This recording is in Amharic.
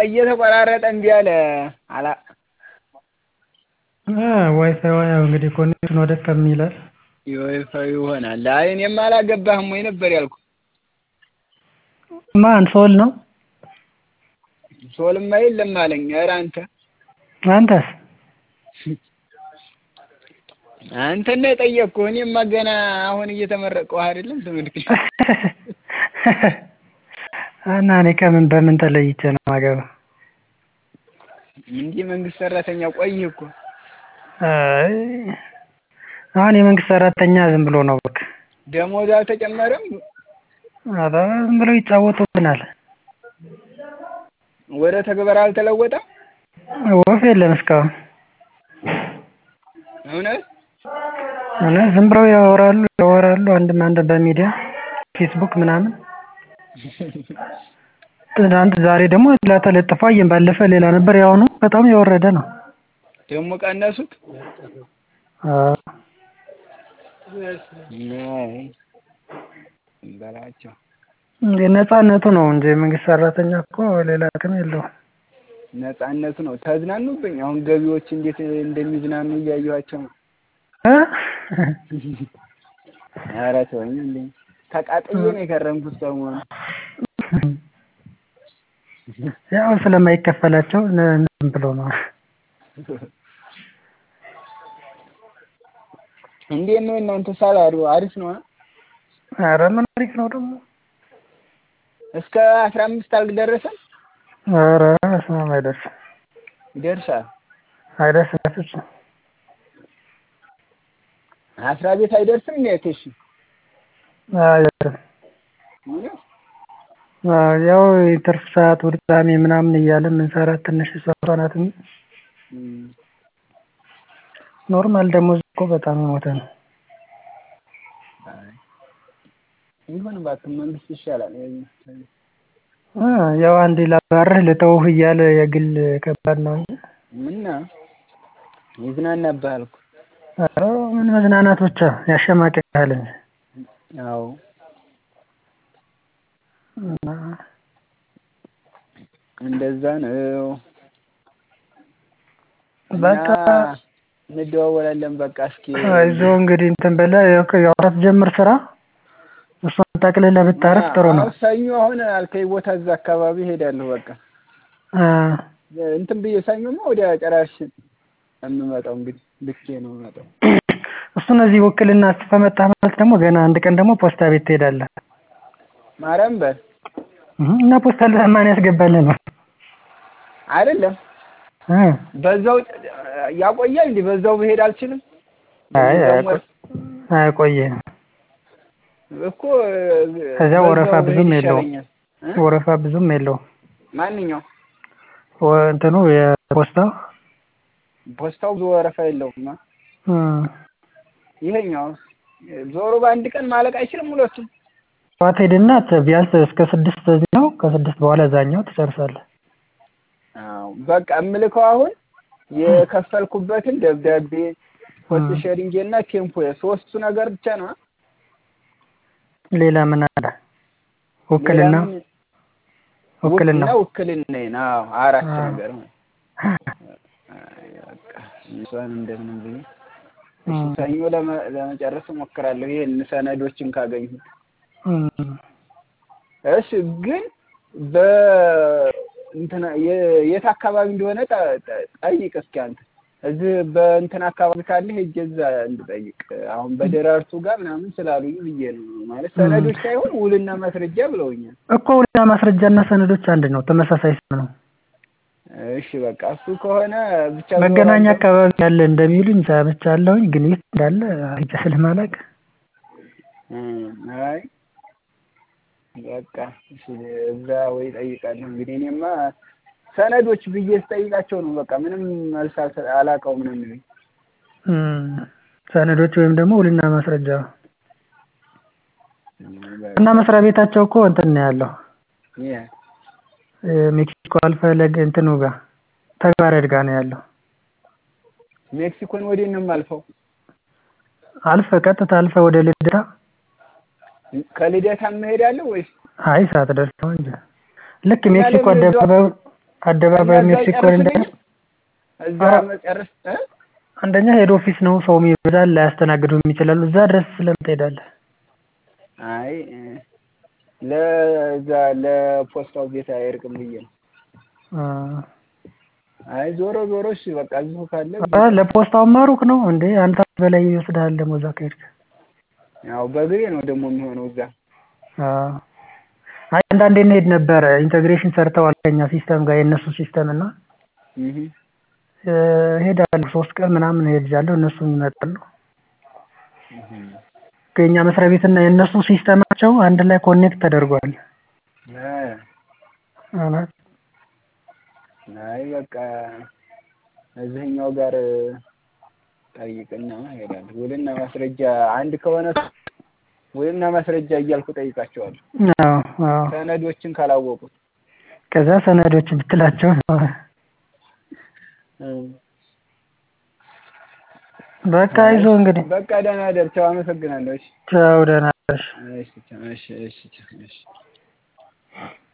እየተቆራረጠ እምቢ አለ አላ ዋይፋይ ያው እንግዲህ ኮኔክሽን ወደ ከሚላል የዋይፋዩ ይሆናል። አይ እኔማ አላገባህም ወይ ነበር ያልኩህ። ማን ሶል ነው? ሶልማ የለም አለኝ። ኧረ አንተ አንተስ? አንተን ነው የጠየቅኩህ። እኔማ ገና አሁን እየተመረቅሁ አይደለም ትምህርት እና እኔ ከምን በምን ተለይቼ ነው የማገባው? እንዲህ መንግስት ሰራተኛ ቆይህ እኮ። አይ አሁን የመንግስት ሰራተኛ ዝም ብሎ ነው በቃ። ደሞዝ አልተጨመረም? ኧረ ዝም ብለው ይጫወቱብናል። ወደ ተግባር አልተለወጠም? ወፍ የለም እስካሁን። እውነት እውነት ዝም ብለው ያወራሉ ያወራሉ አንድም አንድ በሚዲያ ፌስቡክ ምናምን ትናንት ዛሬ ደግሞ ሌላ ተለጥፎ አየን። ባለፈ ሌላ ነበር ያሁኑ በጣም የወረደ ነው። ደግሞ ቀነሱት? አዎ አይ በላቸው። ነፃነቱ ነው እንጂ የመንግስት ሰራተኛ እኮ ሌላ ጥቅም የለውም። ነፃነቱ ነው። ተዝናኑብኝ። አሁን ገቢዎች እንዴት እንደሚዝናኑ እያየኋቸው ነው። እ ኧረ ተወኝ እንዴ ተቃጥዬ ነው የከረምኩት ሰሞኑን። ያው ስለማይከፈላቸው ዝም ብሎ ነው። እንዴት ነው እናንተ ሳላሪው አሪፍ ነው? ኧረ ምን አሪፍ ነው ደግሞ። እስከ አስራ አምስት አልደረሰም? ኧረ በስመ አይደርስም ይደርሳል። አይደርስም በፍጹም። አስራ ቤት አይደርስም እንዴ እሺ? አይደርስም። እውነት? አዎ ያው የትርፍ ሰዓት እሑድ ቅዳሜ ምናምን እያልን የምንሰራት ትንሽ እሷ ናት እንጂ ኖርማል ደሞዝ እኮ በጣም የሞተ ነው። አይ ይሁን እባክህ መንግስት ይሻላል። እ ያው አንዴ ላባርህ ልተውህ እያለ የግል ከባድ ነው እንጂ ምነው ይዝናናብሃል እኮ። ኧረ ምን መዝናናት ብቻ ያሸማቅቅሃል እንጂ። አዎ እና እንደዛ ነው። በቃ እና እንደዋወላለን በቃ እስኪ አይዞህ እንግዲህ እንትን ብለህ ያው ያው ሳትጀምር ስራ እሷን ጠቅልለህ ብታረፍ ጥሩ ነው። አዎ ሰኞ አሁን አልከኝ ቦታ እዛ አካባቢ እሄዳለሁ በቃ እ እንትን ብዬ ሰኞማ ወዲያ ጨራሽ የምመጣው እንግዲህ ልኬ ነው የምመጣው። እሱን እዚህ ውክልና ጽፈህ መጣህ ማለት ደግሞ ገና አንድ ቀን ደግሞ ፖስታ ቤት ትሄዳለህ። ማርያም በል እህ እና ፖስታ ማን ያስገባልህ ነው? አይደለም እ በዛው ያቆያል እንዴ? በዛው ብሄድ አልችልም? አይ በዛው አያቆ- አያቆይህም። እኮ ከዚያ በዛው ወረፋ ብዙም ብሄድ የለውም። ይሻለኛል። እ? ወረፋ ብዙም የለውም። ማንኛው ወ- እንትኑ የፖስታው ፖስታው ብዙ ወረፋ የለውም። እ ይሄኛው ዞሮ በአንድ ቀን ማለቅ አይችልም ሁለቱም? ጠዋት ሄድና ቢያንስ እስከ ስድስት እዚህ ነው ከስድስት በኋላ እዛኛው ትጨርሳለህ። አዎ በቃ እምልከው አሁን የከፈልኩበትን ደብዳቤ ፖስት ሼሪንግ እና ቴምፖ ሶስቱ ነገር ብቻ ነው። ሌላ ምን አለ? ውክልና ሌላ ምን- ውክልና እና ውክልናዬን አዎ አራት አዎ። ነገር ነው። አይ በቃ እሷን እንደምንም ብዬ እሺ እም፣ ሰኞ ለመ- ለመጨረስ እሞክራለሁ ይሄን ሰነዶችን ካገኘሁ። እም። እሺ ግን በ እንትና የ- የት አካባቢ እንደሆነ ጠ- ጠ- ጠይቅ እስኪ አንተ እዚህ በእንትን አካባቢ ካለ ሄጄ እዛ እንድጠይቅ አሁን በደራርቱ ጋር ምናምን ስላሉኝ ብዬ ነው ማለት ሰነዶች ሳይሆን ውልና ማስረጃ ብለውኛል። እኮ ውልና ማስረጃና ሰነዶች አንድ ነው፣ ተመሳሳይ ስም ነው። እሺ በቃ እሱ ከሆነ ብቻ መገናኛ ዞራለሁ። አካባቢ ያለ እንደሚሉኝ ሰምቻለሁኝ፣ ግን የት እንዳለ ሄጄ ስለማላውቅ እም፣ አይ በቃ እሺ እዛ ወይ እጠይቃለሁ። እንግዲህ እኔማ ሰነዶች ብዬ ስጠይቃቸው ነው በቃ ምንም መልስ አልሰ- አላውቀውም ነው የሚሉኝ። እም፣ ሰነዶች ወይም ደግሞ ውልና ማስረጃ እና መስሪያ ቤታቸው እኮ እንትን ነው ያለው ይሄ ሜክሲኮ አልፈህ ለግ እንትኑ ጋር ተግባረድ ጋር ነው ያለው። ሜክሲኮን ወዴት ነው የማልፈው? አልፈህ ቀጥታ አልፈህ ወደ ልደታ ከልደታ እሄዳለሁ ወይስ አይ ሳትደርስ ነው እንጂ ልክ እና ሜክሲኮ ለምን እዛው- አደባባዩ አደባባይ እዛ ሜክሲኮ እንደ አይጨርስልኝም? እዛ አዎ። መጨረስ እ? አንደኛ ሄድ ኦፊስ ነው ሰውም ይበዛል ላያስተናግዱም ይችላሉ እዛ ድረስ ስለምን ትሄዳለህ አይ እ፣ ለዛ ለፖስታው ቤት አይርቅም ብዬ ነው። አ አይ ዞሮ ዞሮ እሺ በቃ እዚሁ ካለ አ ለፖስታውማ ሩቅ ነው እንዴ አንተ በላይ ይወስድሃል ደግሞ እዛ ከሄድክ ያው በእግሬ ነው ደግሞ የሚሆነው እዛ አ አይ አንዳንዴ እንሄድ ነበረ ኢንተግሬሽን ሰርተዋል ከኛ ሲስተም ጋር የእነሱ ሲስተም እና እህ እ፣ እሄዳለሁ ሶስት ቀን ምናምን እሄዳለሁ እነሱም ይመጣሉ እህ ከኛ መስሪያ ቤትና የእነሱ ሲስተማቸው አንድ ላይ ኮኔክት ተደርጓል እ አላት አይ በቃ እዚህኛው ጋር ጠይቅና እሄዳለሁ። ውልና ማስረጃ አንድ ከሆነ ውልና ማስረጃ እያልኩ ጠይቃቸዋለሁ። አዎ አዎ ሰነዶችን ካላወቁት ከዛ ሰነዶች ብትላቸው እ፣ በቃ ይዞ እንግዲህ በቃ ደህና ደር። ቻው፣ አመሰግናለሁ። እሺ ቻው ደህና ነሽ እሺ ቻው፣ እሺ እሺ ቻው፣ እሺ